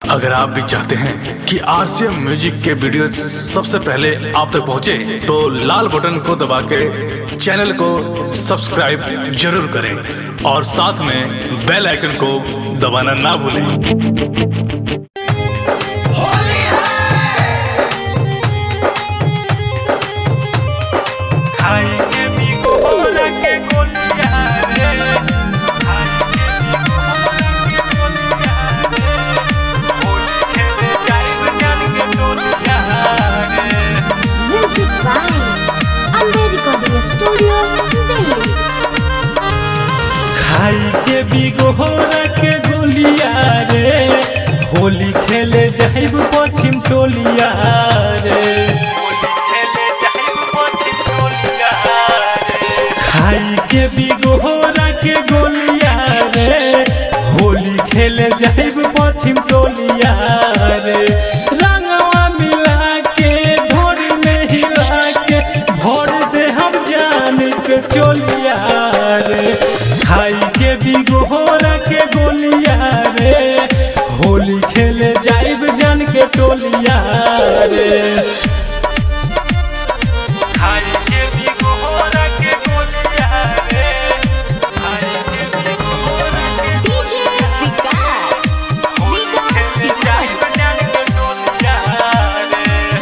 अगर आप भी चाहते हैं कि आरसीएम म्यूजिक के वीडियो सबसे पहले आप तक पहुंचे, तो लाल बटन को दबा के चैनल को सब्सक्राइब जरूर करें और साथ में बेल आइकन को दबाना ना भूलें खाएंगे भी गोरा के गोलियां रे खाएंगे भी गोरा के गोलियां रे होली खेले जाए बजान के टोलियां रे Music by Amber Recording Studio, Delhi. खाई के भी गोरा के गोलियां रे होली खेले जाइब पश्चिम टोलिया रे खाई के भी गोरा के गोलिया रे होली खेले जाइब पश्चिम टोलिया रे रंगवा मिला के ढोरी में हिला के भोर दे हम जान के चोलिया रे खाई के भी गोरा के गोलिया रे होली खेले जाइब जान के टोलिया रे खाई के भी गोरा के गोलियां रे खाई के भी गोरा के DJ Vikas. Vikas खेले जाए Vikas. बजान के टोलियां रे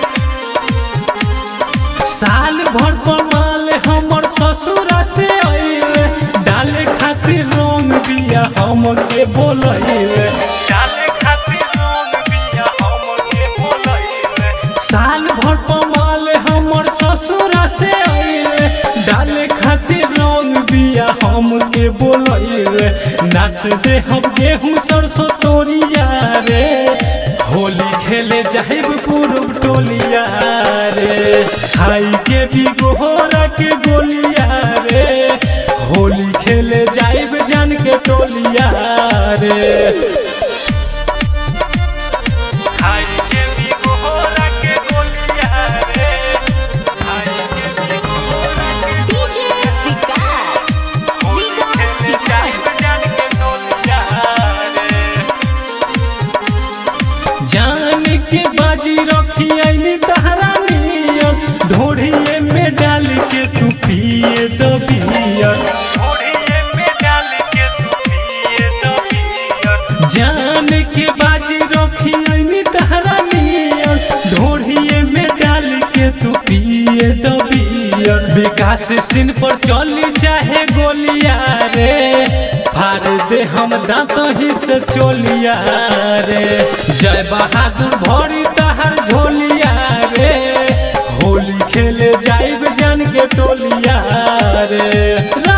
साल भर कमाल हमर ससुर से अइले डाले खातिर रंग बिया हमके बोलइले डाले खातिर रंग बिया हमके बोलइले साल भर कमाल हमर ससुर से अइले डाले खातिर रंग बिया हमके बोलइले नाच दे हम गेहूं सरसों तोरिया रे होली खेले जाहिब पूरब टोलिया रे खाई के भी गोरा के गोलिया रे होली खेले जाइब जान के टोलिया रे खाई के भी गोरा के गोलिया रे खाई के भी गोरा के DJ Vikas. Vikas Vikas. जान के बाजी रखी आईनी तहरा नियन ढोढ़िए में डाल के तू पिए दो बियर जान के बाजी रखी आईनी तहरा नियन ढोढ़िए में डाल के तू पिए दो बियर विकास सिन पर चली चाहे गोलिया रे फाड़ दे हम दांत ही से चोलिया रे जय बहादुर भरी तहर झोलिया रे होली खेले जाइब जान के टोलिया रे